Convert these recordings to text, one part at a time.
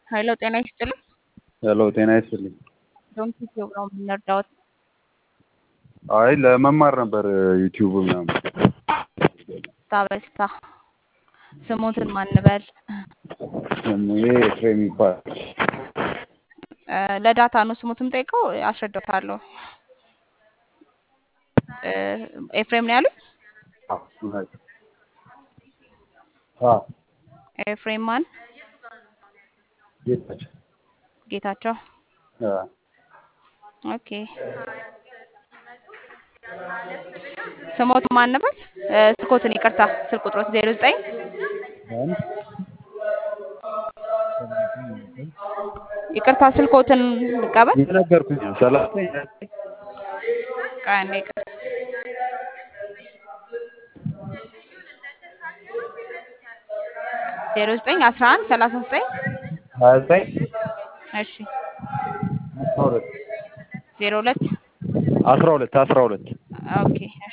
ሄሎ ጤና ይስጥልኝ። ሄሎ ጤና ይስጥልኝ። ዶንት ዩቲዩብ ነው የምንረዳዎት? አይ ለመማር ነበር ዩቲዩብ ምናምን። ታበስታ ስሙትን ማንበል ስሜ ኤፍሬም ይባላል። ለዳታ ነው ስሙትም ጠይቀው አስረዳታለሁ። ኤፍሬም ነው ያሉት? አዎ ኤፍሬም ማን? ጌታቸው። ጌታቸው። አዎ ኦኬ ስሞት ማን ነበር? ስልኮትን ይቅርታ፣ ስልክ ቁጥሮት ዜሮ ዘጠኝ አንድ ይቅርታ፣ ስልኮትን ልቀበል። የነገርኩኝ ነው ሰላሳ ቀን ይቅር ዜሮ ዘጠኝ አስራ አንድ ሰላሳ ዘጠኝ ሀያ ዘጠኝ እሺ አስራ ሁለት ዜሮ ሁለት አስራ ሁለት አስራ ሁለት ኦኬ እሺ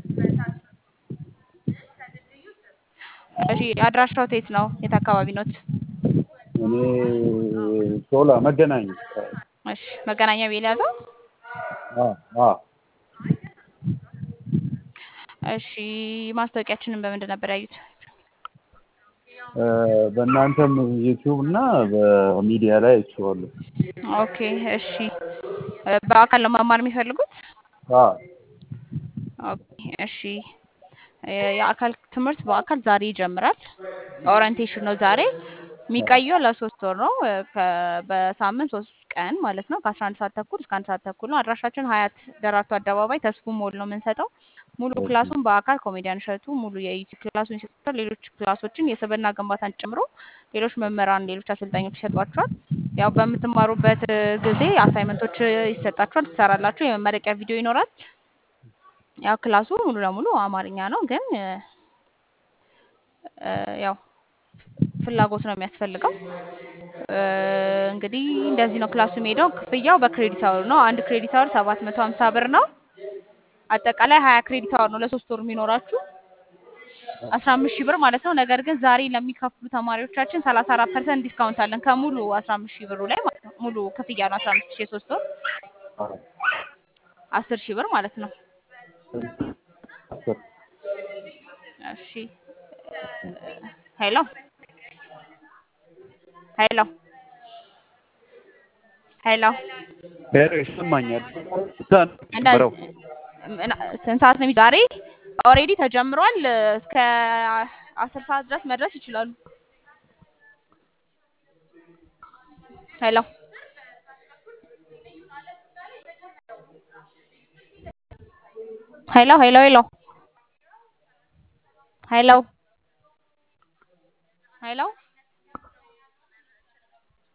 እሺ አድራሻው የት ነው? የት አካባቢ ኖት? እኔ ሾላ መገናኛ እሺ መገናኛ ቤል ያዘው። አዎ አዎ እሺ ማስታወቂያችንን በምንድን ነበር ያዩት? በእናንተም ዩቲዩብ እና በሚዲያ ላይ አይቼዋለሁ። ኦኬ እሺ በአካል ነው መማር የሚፈልጉት? አዎ ኦኬ እሺ የአካል ትምህርት በአካል ዛሬ ይጀምራል። ኦሪንቴሽን ነው ዛሬ የሚቀየው ለሶስት ወር ነው። ከ- በሳምንት ሶስት ቀን ማለት ነው። ከአስራ አንድ ሰዓት ተኩል እስከ አንድ ሰዓት ተኩል ነው። አድራሻችን ሀያት ደራርቱ አደባባይ ተስፉ ሞል ነው የምንሰጠው። ሙሉ ክላሱን በአካል ኮሜዲያን እሸቱ ሙሉ የዩቲዩብ ክላሱን ይሰጣል። ሌሎች ክላሶችን የስብዕና ግንባታን ጨምሮ ሌሎች መምህራን፣ ሌሎች አሰልጣኞች ይሰጧቸዋል። ያው በምትማሩበት ጊዜ አሳይመንቶች ይሰጣችኋል፣ ትሰራላችሁ። የመመረቂያ ቪዲዮ ይኖራል። ያው ክላሱ ሙሉ ለሙሉ አማርኛ ነው፣ ግን እ ያው ፍላጎት ነው የሚያስፈልገው። እ እንግዲህ እንደዚህ ነው ክላሱ የሚሄደው። ክፍያው በክሬዲት አወር ነው። አንድ ክሬዲት አወር ሰባት መቶ ሀምሳ ብር ነው። አጠቃላይ ሀያ ክሬዲት አወር ነው ለሶስት ወር የሚኖራችሁ አስራ አምስት ሺህ ብር ማለት ነው። ነገር ግን ዛሬ ለሚከፍሉ ተማሪዎቻችን ሰላሳ አራት ፐርሰንት ዲስካውንት አለን ከሙሉ አስራ አምስት ሺህ ብሩ ላይ ማለት ነው። ሙሉ ክፍያ ነው አስራ አምስት ሺህ የሶስት ወር አስር ሺህ ብር ማለት ነው። እሺ ሄሎ ሄሎ ሄሎ ሄሎ ይሰማኛል። እንዳ- ጀምረው ምና- ስንት ሰዓት ነው የሚ- ዛሬ ኦልሬዲ ተጀምሯል። እስከ አስር ሰዓት ድረስ መድረስ ይችላሉ። ሄሎ ሄሎ ሄሎ ሄሎ ሄሎ ሄሎ